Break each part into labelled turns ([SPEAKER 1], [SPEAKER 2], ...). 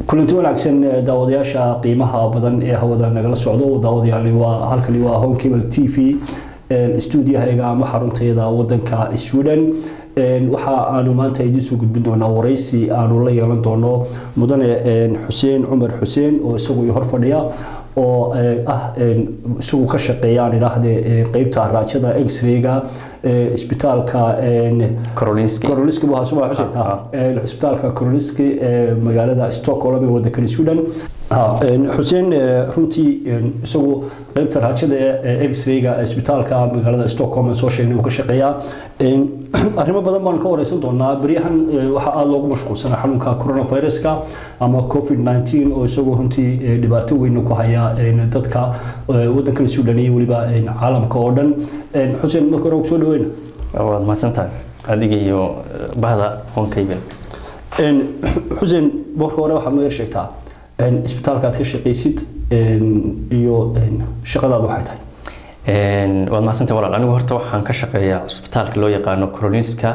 [SPEAKER 1] kulanti wanaagsan daawadayaasha qiimaha badan ee hawada nagala socdo daawadayaal waa halkani waa home cable t v stuudiyahaga ama xarunteeda wadanka sweden waxa aanu maanta idiinsoo gudbin doonaa waraysi aanu la yeelan doono mudane xuseen cumar xuseen oo isagu hor fadhiya oo ah isagu ka shaqeeya aan idhaahde qeybta raajada x-rayga isbitaalka koroliski isbitaalka koroliski ee magaalada stockholm ee wadankan sweden xuseen runtii isagu qeybta raajada ee x-rayga isbitaalka magaalada stockholm soo sheegnay uu ka shaqeeyaa arrimo badan baan ka wareysan doonaa beryahan waxaa aada loogu mashquulsanaa xanuunka coronaviruska ama covid 19 oo isagoo runtii dhibaato weyn ku haya dadka wadankan sudan iyo weliba caalamka oo dhan xuseen marka hore soo dhaweyna
[SPEAKER 2] waad mahadsantahay adiga iyo bahda honkayben
[SPEAKER 1] xuseen marka hore waxaad naga sheegtaa isbitaalka aad ka shaqaysid iyo shaqadaadu waxay tahay
[SPEAKER 2] waad mahadsantahay walaal anigu horta waxaan ka shaqeeyaa cusbitaalka loo yaqaano corolinska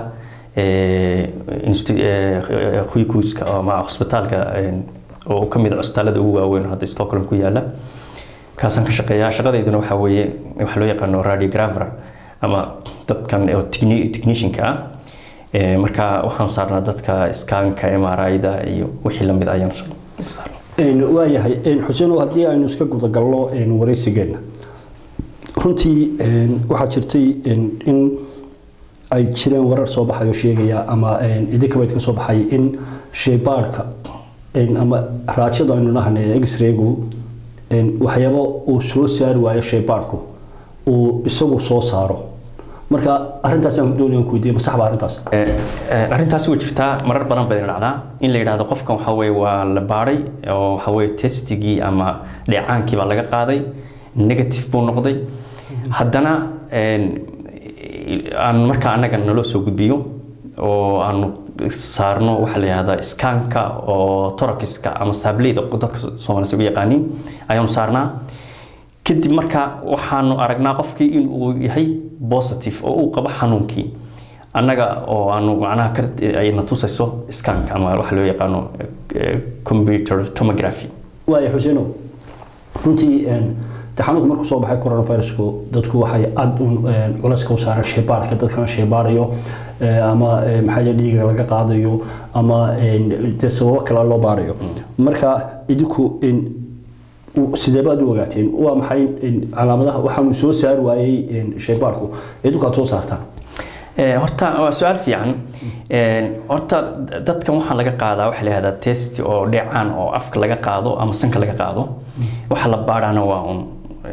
[SPEAKER 2] huykuuska ama cusbitaalka oo ka mid a cusbitaalada ugu waaweyn hadda stockholm ku yaala kaasaan ka shaqeeyaa shaqadeyduna waxaa weeye waxaa loo yaqaano radiografer ama dadkan oo technicianka ah marka waxaan saarnaa dadka skaanka mri-da iyo wixii lamid ayaan saarnaa
[SPEAKER 1] waayahay xuseen haddii aynu iska gudagalno waraysigeena runtii waxaa jirtay in ay jireen warar soo baxay oo sheegaya ama idinkabayd ka soo baxay in shaybaadhka ama raajada aynu nahnay x-raygu waxyaabo uu soo saari waayo shaybaadhku uu isagu soo saaro marka arrintaasaan doonayaan ku weydiiya masax ba arrintaas
[SPEAKER 2] arrintaas way jirtaa marar badan bayna dhacdaa in la yidhaahdo qofkan waxa weye waa la baadhay oo waxa weye testigii ama dheecaankii baa laga qaaday negative buu noqday haddana aan markaa annaga naloo soo gudbiyo oo aanu saarno waxaa la yihahdaa skaanka oo torakiska ama saableyda dadka soomaalisa ugu yaqaanin ayaanu saarnaa kadib marka waxaanu aragnaa qofkii in uu yahay positive oo uu qabo xanuunkii annaga oo aanu macnaha ayna tusayso skaanka ama waxa loo yaqaano computer tomography
[SPEAKER 1] waaya xuseeno runtii xanuunku markuu soo baxay coronavirusku dadku waxay aada culayska u saareen shaybaadhka dadkana shaybaadhayo ama maxaa dhiiga laga qaadayo ama dee sababo kale loo baadhayo marka idinku sidee baad u ogaateen waa maxay calaamadaha waxaanu soo saari waayey shaybaadhku idinku aad soo saartaan
[SPEAKER 2] horta waa su-aal fiican horta dadkan waxaa laga qaadaa waxaa la yihahdaa test oo dheecaan oo afka laga qaado ama sanka laga qaado waxa la baadhana waa un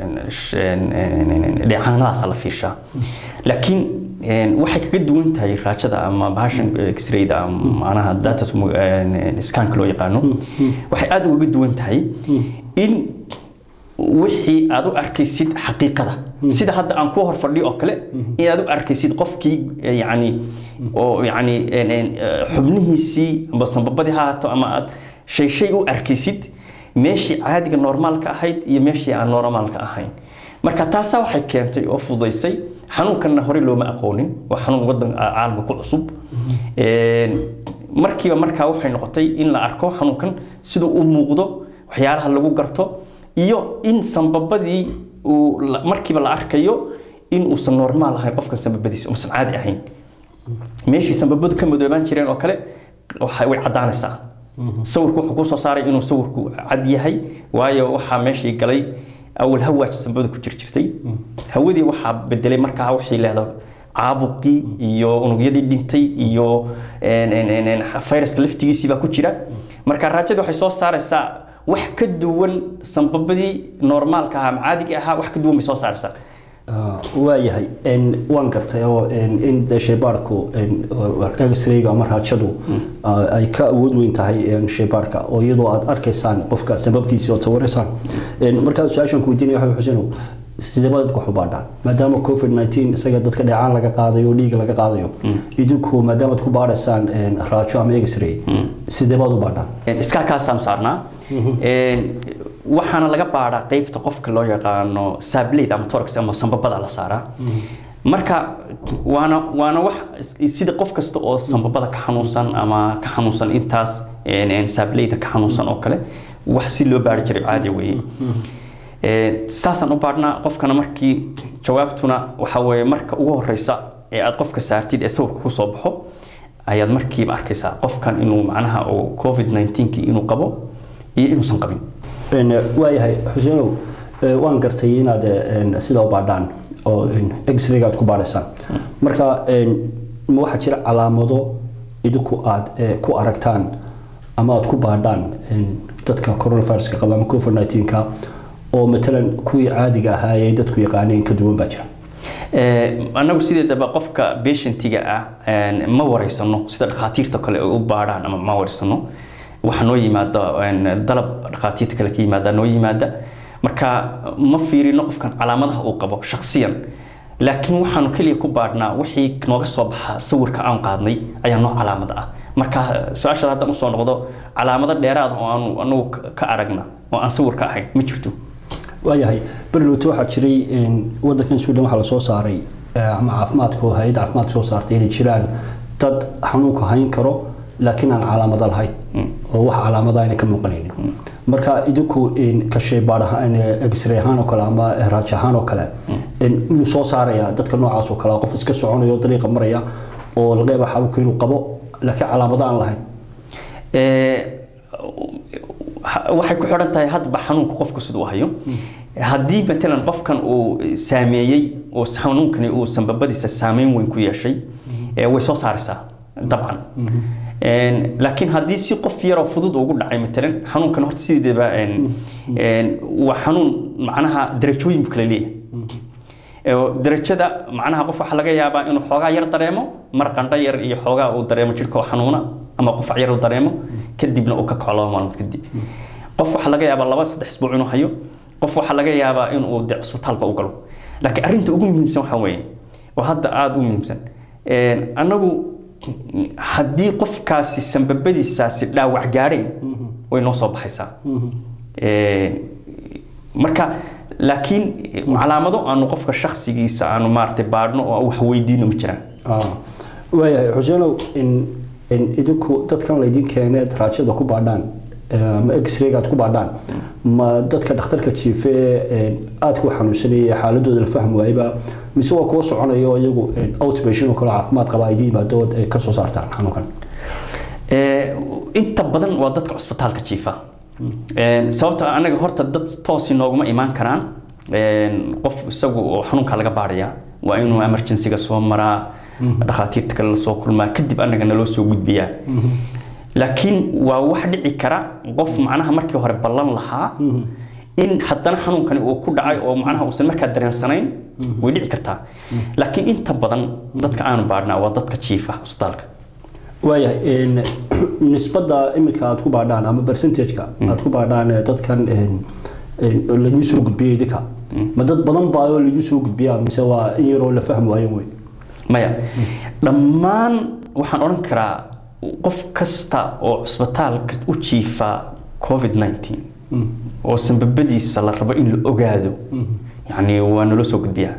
[SPEAKER 2] dheecaanadaasa la fiirshaa laakiin waxay kaga duwan tahay raajada ama bahashan x-rayda macnaha data scanka loo yaqaano waxay aada ugaga duwan tahay in wixii aad u arkaysid xaqiiqada sida hadda aan ku hor fadhiyo oo kale in aad u arkaysid qofkii yani oo yani xubnihiisii amba sanbabadii ha haato ama aad shay shay u arkaysid meeshii caadiga normaalka ahayd iyo meeshii aan normaalka ahayn marka taasaa waxay keentay oo fududaysay xanuunkanna horey looma aqoonin waa xanuun wadan caalamka ku cusub markiiba markaa waxay noqotay in la arko xanuunkan siduu u muuqdo waxyaalaha lagu garto iyo in sanbabadii uu markiiba la arkayo in uusan normaal ahayn qofkan sanbabadiisa uusan caadi ahayn meeshii sanbabadu ka madoobaan jireen oo kale way caddaanaysaa sawirku wuxuu kusoo saaray inuu sawirku cad yahay waayo waxaa meeshii galay awal hawaaj sanbabada ku jir jirtay hawadii waxaa bedelay markaa wixii leehdo caabuqii iyo unugyadii dhintay iyo fayraska laftigiisii baa ku jira marka raajada waxay soo saaraysaa wax ka duwan sanbabadii normaalka ahaa ama caadiga ahaa wax ka duwan bay soo saaraysaa
[SPEAKER 1] waayahay waan gartay oo in shaybaadhku x-rayga ama raajadu ay ka awood weyn tahay shaybaadhka oo iyadoo aad arkaysaan qofka sababkiisii ood sawiraysaan markaa su-aashan ku weydiinaya waxa xuseen sidee baad ku xubaadhaan maadaama covid 19 isaga dadka dheecaan laga qaadayo dhiiga laga qaadayo idinku maadaama aad ku baadhaysaan raajo ama x-ray sidee baad u baadhaan
[SPEAKER 2] iskaa kaasaan saarnaa waxaana laga baadhaa qeybta qofka loo yaqaano sablade ama torx ama sambabada la saaraa marka waana waana wax sida qof kasta oo sambabada ka xanuunsan ama ka xanuunsan intaas een, een, saableyda ka xanuunsan oo kale wax si loo baari jiray caadi weeye Ee, saasaan u baadhnaa qofkana markii jawaabtuna waxa weeye marka ugu horeysa ee aad qofka saartid ee sawirka kusoo baxo ayaad markiiba arkaysaa qofkan inuu macnaha uu covid 19 inuu qabo iyo inuusan qabin
[SPEAKER 1] Een, waayahay xuseenow ee, waan gartay inaad een, sidaa u baadhaan oo een, x-rayga aad ku baadhaysaan marka een, ma waxaa jira calaamado idinku aad ee, ku aragtaan ama aad ku baadhaan een, dadka coronaviruska qaba ama covid 19ka oo matalan kuwii caadiga ahaa ee dadku yaqaaneen ka duwan baa jira
[SPEAKER 2] Ee, anagu sideedaba qofka patientiga ah een, ma wareysano sida dhakhaatiirta kale ay u baadhaan ama ma wareysano waxa noo yimaada een, dalab dhakhaatiirta kale ka yimaada noo yimaada marka ma fiirino qofkan calaamadaha uu qabo shakhsiyan laakiin waxaanu keliya ku baadhnaa wixii nooga soo baxa sawirka aan qaadnay ayaa noo calaamad ah marka su-aashaada haddaan usoo noqdo calaamado dheeraad oo aanu anagu ka- ka aragna oo aan sawirka ahayn ma jirto
[SPEAKER 1] waayahay berlowte waxaa jiray een, wadankan suudan waxaa lasoo saaray ee, ama caafimaadka oo hay-adda caafimaadka soo saartay inay jiraan dad xanuunka hayn karo laakiin aan calaamado lahayn oo wax calaamada ayna ka muuqanaynin marka idinku een, ka shaybaadh ahaan ee, x-ray ahaan oo kale ama raaj ahaan oo kale een, miyuu soo saarayaa dadka noocaas oo kale ah, qof iska soconaya oo dariiqa maraya oo laga yaaba xanuunka inuu qabo laakiin calaamado aan lahayn
[SPEAKER 2] Ee, ha- waxay ku xidhan tahay hadba xanuunka qofku siduu u hayo haddii matalan qofkan uu saameeyey oo xanuunkani uu sanbabadiisa saameyn weyn ku yeeshay ee way soo saaraysaa dabcan Een, laakiin haddii si qof yaroo fudud ugu dhacay matalan xanuunkan horta sideedaba een, een, waa xanuun macnaha darajooyin buu kala leeyahay oo darajada macnaha qof waxaa laga yaabaa inuu xoogaa yar dareemo mar qandho yar iyo xoogaa uu dareemo jirka oo xanuuna ama qufac yar uu dareemo kadibna uu ka kaco laba maalmood kadib qof waxaa laga yaabaa laba saddex isbuuc inuu hayo qof waxaa laga yaabaa inuu de cusbitaalba u galo laakiin arrinta ugu muhiimsan waxaa weeye oo hadda aada u muhiimsan een, annagu haddii qofkaasi sanbabadiisaasi dhaawac gaadheen way noo soo baxaysaa Een, marka laakiin calaamado aanu qofka shakhsigiisa aanu maaragtay baadhno oo wax weydiino ma jiraan
[SPEAKER 1] Ah, waayahay xuseenow in in idinku dadkan laydin keeneed raajada ku baadhaan eh, ama x-rayga aad ku baadhaan ma dadka dhakhtarka jiife ee aadka u xanuunsanaya xaaladooda la fahmi waayba mise waa kuwa soconaya oo iyagu een, outpatient oo kale caafimaad qaba ay idin yimaado ay ka soo saartaan xanuunkan
[SPEAKER 2] Ee, inta badan waa dadka cusbitaalka jiifa Een, sababtoo ah anaga horta dad toosi nooguma imaan karaan Een, qof isagu oo xanuunka laga baadhaya waa inuu emergencyga soo maraa dhakhaatiirta kale lasoo kulmaa kadib anaga naloo soo gudbiyaa laakiin waa wax dhici kara qof macnaha markii hore ballan lahaa in haddana xanuunkani uu ku dhacay oo macnaha uusan markaa dareensanayn way dhici kartaa laakiin inta badan dadka aanu baadhnaa waa dadka jiifa cusbitaalka
[SPEAKER 1] waayahay een, nisbadda iminka aad ku baadhaan ama percentageka aad ku baadhaan ee dadkan een, een, laidin soo gudbiyey idinka ma dad badan baa oo laidin soo gudbiyaa mise waa in yaroo la fahmi waayo wey
[SPEAKER 2] maya dhammaan waxaan odhan karaa qof kasta oo cusbitaalka u jiifa covid 19 oo sanbabadiisa la rabo in la ogaado yani waa naloo soo gudbiyaa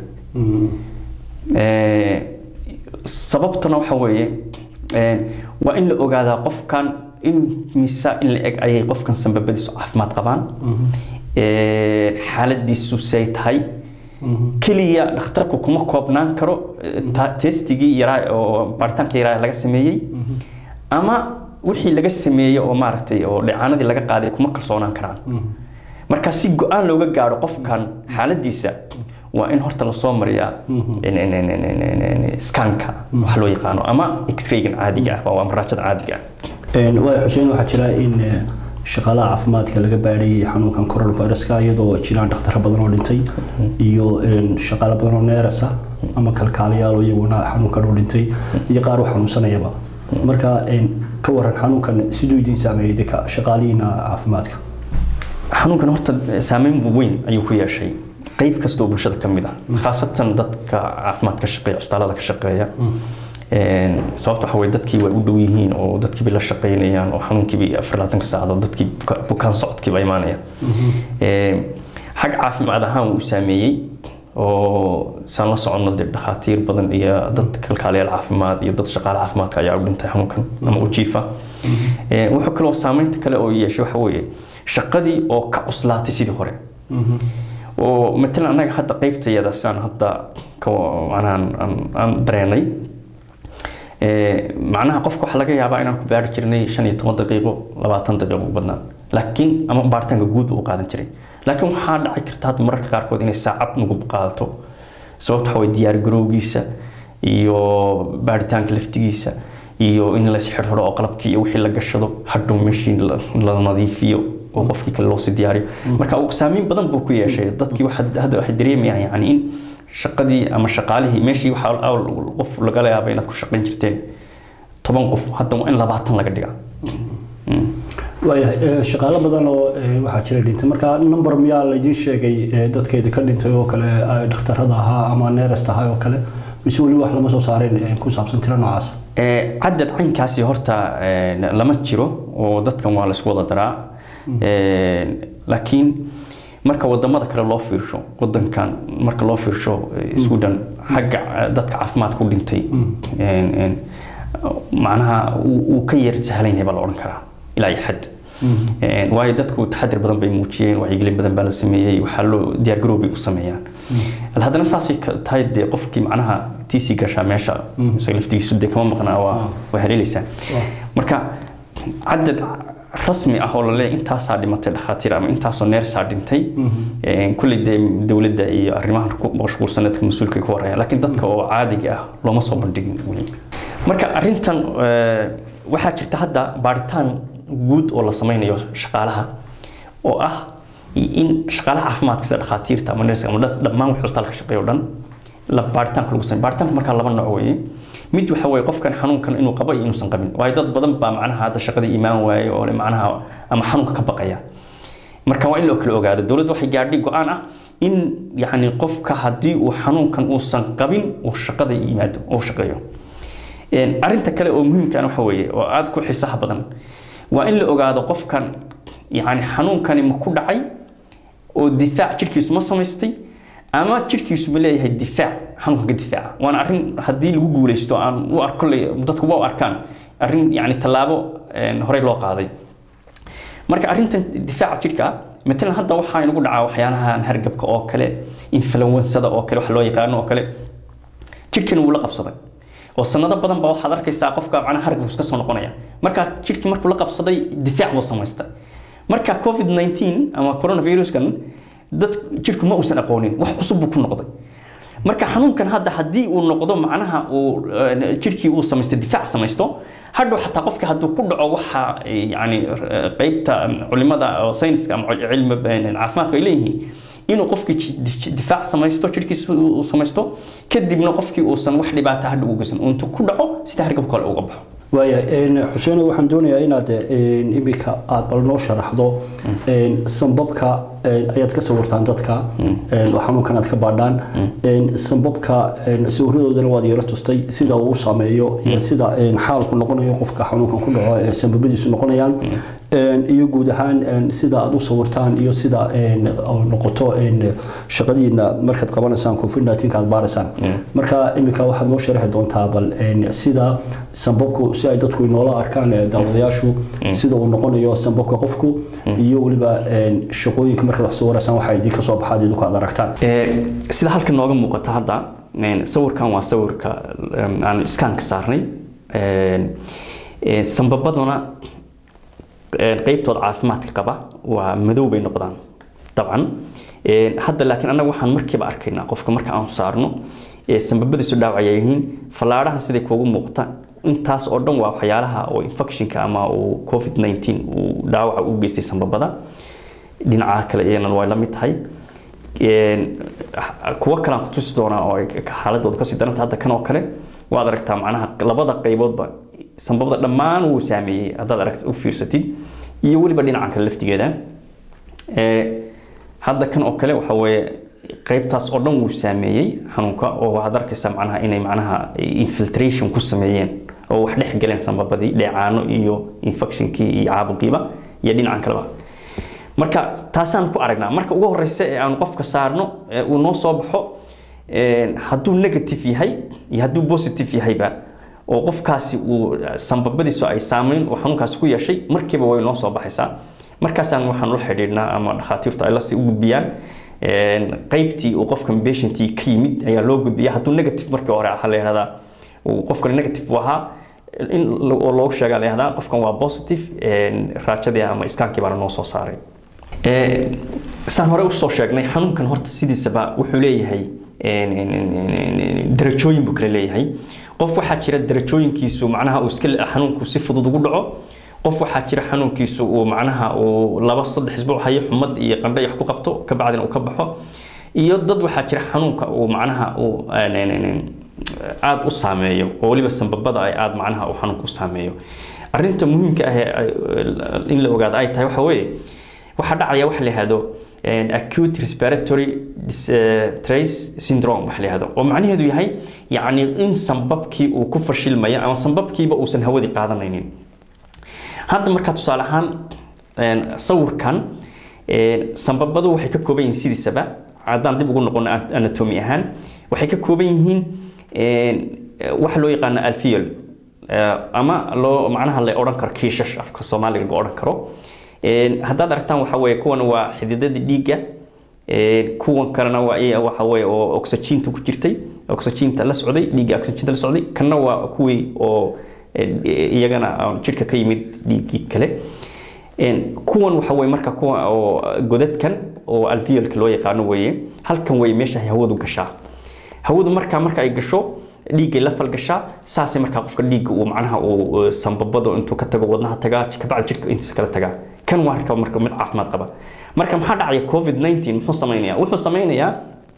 [SPEAKER 2] Ee, sababtuna waxa weeye ee, waa in la ogaadaa qofkan in misa in la eg ayay qofkan sanbabadiisu caafimaad qabaan Ee, xaaladiisu say tahay keliya dhakhtarku kuma koobnaan karo eh, ta- testigii yaraa oo baaritaanka yaraa laga sameeyey ama wixii laga sameeyey oo maaragtay oo dheecaanadii laga qaaday kuma kalsoonaan karaan marka si go-aan looga gaaro qofkan xaaladiisa waa in horta lasoo mariyaa in- in- in- in- in- in- in- scanka wax loo yaqaano ama x-raygan caadiga ah waa maraajada caadiga ah
[SPEAKER 1] Een, waaya xuseen waxaa jira in eh, shaqaalaha caafimaadka laga baadhayay xanuunkan coronaviruska iyadoo jiraan dhakhtaro badan oo dhintay iyo een, shaqaale badan oo neeras ah ama kalkaaliyaal oo iyaguna xanuunkan u dhintay iyo qaar u xanuunsanayaba marka een, ka waran xanuunkan siduu idin saameeyey dadka shaqaalihiina caafimaadka
[SPEAKER 2] xanuunkan horta saameyn weyn ayuu ku yeeshay qayb kasta oo bulshada ka mid ah khaasatan dadka caafimaad ka shaqeeya cusbitaalada ka shaqeeya Een, sababta waxa weye dadkii way u dhow yihiin oo dadkiibay la shaqeynayaan oo xanuunkiibay afar labaatanka saacadood dadkii buka- bukaan socodkiiba imaanaya Een, xag caafimaad ahaan wuu u saameeyey oo saan la soconno dee dhakhaatiir badan iyo dad kalkaaliyaal caafimaad iyo dad shaqaale caafimaadka ayaa u dhintay xanuunkan ama u jiifa Ee, wuxuu kaloo saameynta kale oo yeeshay waxa weeye shaqadii oo ka cuslaatay sidii hore oo matalan annaga hadda qaybtayada sidaan hadda ka macnaha aan- aan- aan dareenay Ee, macnaha qofka waxaa laga yaabaa inaan ku baari jirnay shan iyo toban daqiiqo labaatan daqiiqo u badnaan laakiin ama baaritaanka guud uu qaadan jiray laakiin waxaa dhaci karta hadda mararka qaarkood inay saacad nagu qaadato sababta waxaa waye diyaar garowgiisa iyo baaritaanka laftigiisa iyo in la isxirxiro oo qalabkii iyo wixii la gashado hadhow meeshii la la nadiifiyo oo qofkii kale loosii diyaariyo marka uu saameyn badan buu ku yeeshay dadkii waxa- hadda waxay dareemayaan yani in shaqadii ama shaqaalihii meeshii waxaa awal qof lagala yaaba inaad ku shaqayn jirteen toban qof hadda waa in labaatan laga dhigaa Mm.
[SPEAKER 1] waayahay ee, shaqaale badan oo ee, waxaa jira dhintay marka number miyaa laydin sheegay ee, dadkeeda ka dhintay oo kale ay dhakhtarada ahaa ama neerest ahaa oo kale mise weli wax lama soo saareen ee, ku saabsan tiro noocaas
[SPEAKER 2] Ee, cadad caynkaasi horta ee, lama jiro oo dadkan waa laisku wada daraa Ee, laakiin marka wadamada kale loo fiirsho wadankan marka loo fiirsho ee, Sweden xagga eh, dadka caafimaad ku dhintay een, een, macnaha uu uu ka yar sahlan yahay baa la odhan karaa ilaa iyo xad Een, waayo dadku taxadir badan bay muujiyeen wacyigelin badan baa la sameeyey waxaa loo diyaargarow bay u sameeyaan Al haddana saasay ka tahay dee qofkii macnaha tiisii gashaa meesha isaga laftigiisu dee kama maqnaa waa waa haleelaysaa marka cadad rasmi ah oo la leeyahay intaasaa dhimatay dhakhaatiir ama intaasoo neersaa dhintay Een, kulley dee dowladda iyo arrimahan ku mashquulsan dadka mas-uulka ka waraya laakiin dadka oo caadiga ah looma soo bandhigin weli marka arrintan eh, waxaa jirta hadda baaritaan guud oo la sameynayo shaqaalaha oo ah in shaqaalaha caafimaadka sida dhakhaatiirta ama nerska ama dad- dhammaan wixii isbitaalka shaqeeya oo dhan la baaritaanka lagu sameeyo baaritaanka markaa laba nooc weeye mid waxa weeye qofkan xanuunkan inuu qabo iyo inuusan qabin waayo dad badan baa macnaha hadda shaqadii imaan waaye oo le macnaha ama xanuunka ka baqaya marka waa in loo kala ogaado dowladdu waxay gaadhay go-aan ah in yani qofka haddii uu xanuunkan uusan qabin uu shaqada yimaado oo shaqeeyo Een, arrinta kale oo muhiimkan waxa weeye oo aada ku xiisaha badan waa in la ogaado qofkan yani xanuunkani ma ku dhacay oo difaac jirkiisu ma samaystay ama jirkiisu ma leeyahay difaac xanuunka ka difaaca waana arrin haddii lagu guuleysto aan u arko dadku waa u arkaan arrin yani tallaabo een, horey loo qaaday marka arrintan difaaca jirka matalan hadda waxaa inagu dhacaa waxyaalahan hargabka oo kale influensada oo kale wax loo yaqaano oo kale jirkina wuu la qabsaday oo sanado badan baa waxaad arkaysaa qofka macnaha hargab iska soo noqonaya marka jirkii markuu la qabsaday difaac buu samaystay marka covid 19 ama coronaviruskan dad jirku ma uusan aqoonin wax cusub buu ku noqday marka xanuunkan hadda haddii uu noqdo macnaha uu eh, jirkii uu samaystay difaac samaysto hadhow xataa qofka hadduu ku dhaco waxa eh, yani eh, qeybta culimada oo sayniska ama cilmi eh, caafimaadku ay leeyihiin inuu qofkii ji- di- difaac samaysto jirkiisa uu samaysto kadibna qofkii uusan wax dhibaata hadha u geysan uu intuu ku dhaco sida hargabka kale uga baxo
[SPEAKER 1] waaya xuseen waxaan doonayaa inaad een, imika aad bal noo sharaxdo een, sambabka een, ayaad ka sawirtaan dadka een, oo xanuunkan aad ka baadhaan een, sambabka een, sawiradoodana waad yaro tustay sida uu u saameeyo iyo sida een, xaalku noqonayo qofka xanuunkan ku dhaco ee sambabadiisu noqonayaan een, iyo guud ahaan een, sida aad u sawirtaan iyo sida een, oo noqoto een, shaqadiina markaad qabanaysaan covid 19 aad baaraysaan marka imika waxaad noo sharaxi doontaa bal een, sida sambabku si ay dadku inoola arkaan ee daawadayaashu sida uu noqonayo sambabka qofku iyo weliba een, shaqooyinka markaad wax sawiraysaan waxa idinka soo baxaad idinku aad aragtaan
[SPEAKER 2] Ee, sida halkan nooga muuqata hadda een, sawirkan waa sawirka em, aan iskaanka saarnay Een, ee, sambabaduna een, qeybtooda caafimaadka qaba waa madow bay noqdaan dabcan Een, hadda laakiin annaga waxaan markiiba arkaynaa qofka marka aan saarno ee sambabadiisu dhaawacaya yihiin fallaadhaha siday kuugu muuqata intaas oo dhan waa waxyaalaha oo infectionka ama uu covid 19 uu dhaawaca u geystay sambabada dhinaca kale iyana way la mid tahay Een, kuwo kale aan ku tusi doonaa oo ay ka- xaaladooda kasii daranta hadda kan oo kale waad aragtaa macnaha labada qayboodba sambabada dhammaan wuu saameeyey haddaad aragt u fiirsatid iyo weliba dhinaca kale laftigeeda Ee, hadda kan oo kale waxa weeye qaybtaas oo dhan wuu saameeyey xanuunka oo waxaad arkaysaa macnaha inay macnaha infiltration ku sameeyeen oo wax dhex galeen sambabadii dheecaano iyo infectionkii iyo caabuqiiba iyo dhinacan kaleba marka taasaan ku aragnaa marka ugu horeysa ee aan qofka saarno ee uu noo soo baxo hadduu negative yahay iyo hadduu positive yahayba oo qofkaasi uu sanbabadiisu ay saameyn oo xanuunkaasi ku yeeshay markiiba way noo soo baxaysaa markaasaan waxaan ula xidhiidhnaa ama dhakhaatiirtu ay lasii u gudbiyaan qaybtii uu qofkan patientii ka yimid ayaa loo gudbiya hadduu negative markii hore waxaa la yihahdaa qofkan negative buu ahaa in oo loogu sheegaa la yihahdaa qofkan waa positive raajadii ama iskaankii baana noo soo saaray saan hore usoo sheegnay xanuunkan horta sidiisaba wuxuu leeyahay darajooyin buu kala leeyahay qof waxaa jira darajooyinkiisu macnaha uu iska xanuunku si fudud ugu dhaco qof waxaa jira xanuunkiisu uu macnaha uu laba saddex isbuuc hayo xumad iyo qandho wax ku qabto kabacdina uu ka baxo iyo dad waxaa jira xanuunka uu macnaha uu aada u saameeyo oo weliba sanbabada ay aada macnaha uu xanuunka u saameeyo arrinta muhiimka ah ee in la ogaado ay tahay waxa weeye waxaa dhacaya waxa la yihahdo acute respiratory trace syndrome waxa la yihahdo oo macnaheedu yahay yacni in sanbabkii uu ku fashilmaya ama sanbabkiiba uusan hawadii qaadanaynin hadda markaa tusaale ahaan sawirkan sanbabadu waxay ka kooban yihiin sidiisaba haddaan dib ugu noqono anatomy ahaan waxay ka kooban yihiin waxa loo yaqaano alfiol ama loo macnaha la odhan karo kiishash afka soomaaliga laga odhan karo haddaad aragtaan waxa weeye kuwan waa xididadii dhiigga kuwan kalena waa waxa weeye oo oxygeenta ku jirtay oxygeenta la socday dhiigga oxygeenta la socday kanna waa kuwii oo iyagana jidhka ka yimid dhiiggii kale kuwan waxa weye marka kuwa oo godadkan oo alveolka loo yaqaano weeye halkan weye meesha hawadu gashaa hawadu markaa marka ay gasho dhiiggay la falgashaa saasay markaa qofka dhiigga uu macnaha uu sanbabado intuu ka tago wadnaha tagaa kabacdi jidhka intiisa kala tagaa kan waa arka marka mid caafimaad qaba marka maxaa dhacaya covid 19 muxuu samaynayaa wuxuu samaynayaa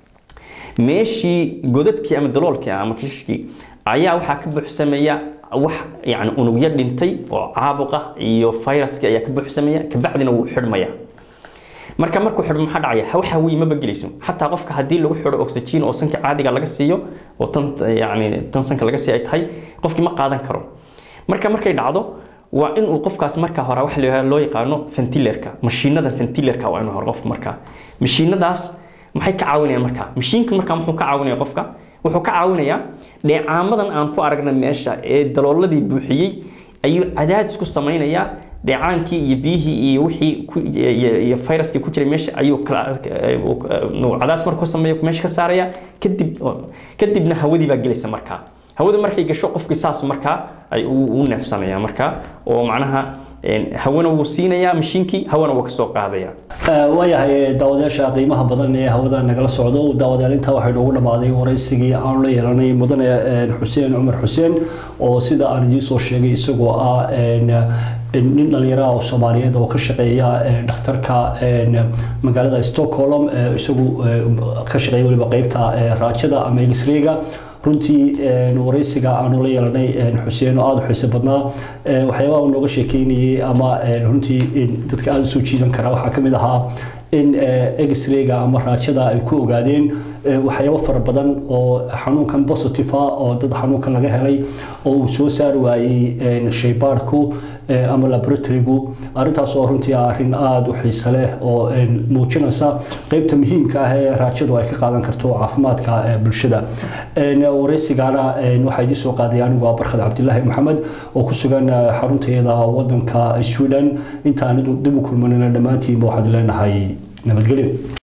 [SPEAKER 2] meeshii godadkii ama daloolkii ama kishishkii ayaa waxaa ka buuxsameeya wax yani unugyo dhintay oo caabuqa iyo fayraskii ayaa ka buuxsameeya kabacdina wuu xidhmaya marka markuu xidhmo maxaa dhacaya waxa weeye maba gelayso xataa qofka haddii lagu xidho oxygen oo sanka caadiga laga siiyo oo tan yani tan sanka laga sii ay tahay qofkii ma qaadan karo marka markay dhacdo waa in uu qofkaas marka hore waxa loo yaqaano ventilerka mashiinada ventilerka waa inuu hore qofka markaa mashiinadaas maxay ka caawinayaan marka mashiinka marka muxuu ka caawinaya qofka wuxuu ka caawinayaa dheecaamadan aan ku aragna meesha ee dalooladii buuxiyey ayuu cadaadis ku samaynayaa dheecaankii iyo biyihii iyo wixii iyo fayraskii ku jiray meesha ayuu cadaadis markuu sameeyo meesha ka saaraya kadib kadibna hawadii baa gelaysa markaa hawada markay gasho qofkii saas markaa ay u neefsanaya markaa oo macnaha hawana wuu siinayaa mashiinkii hawana wuu kasoo qaadaya
[SPEAKER 1] waayahay daawadayaasha qiimaha badan ee hawada nagala socdo daawadayaal intaa waxay noogu dhammaaday waraysigii aanu la yeelanay mudane xuseen cumar xuseen oo sida aan idiin soo sheegay isagoo ah nin dhalinyaraha oo soomaaliyeed oo ka shaqeeya dhakhtarka magaalada stockholm isagu ka shaqeeya weliba qeybta raajada ama x-rayga runtii waraysiga aanu la yeelanay xuseen oo aada u xiise badnaa waxyaabaha nooga sheekeynayay ama runtii dadka aada usoo jiidan kara waxaa kamid ahaa in x-rayga ama raajada ay ku ogaadeen waxyaabo fara badan oo xanuunkan positive ah oo dad xanuunkan laga helay oo uu soo saari waayey shaybaadhku ama laboratorygu arrintaas oo runtii ah arrin aada u xiise leh oo muujinaysa qeybta muhiimka ah ee raajadu ay ka qaadan karto caafimaadka bulshada waraysigana waxaa idiin soo qaaday anigu waa barkhad cabdilaahi maxamed oo ku sugan xarunteeda wadanka sweden intaan dib u kulmanina dhammaantiinba waxaad leenahay nabadgelyo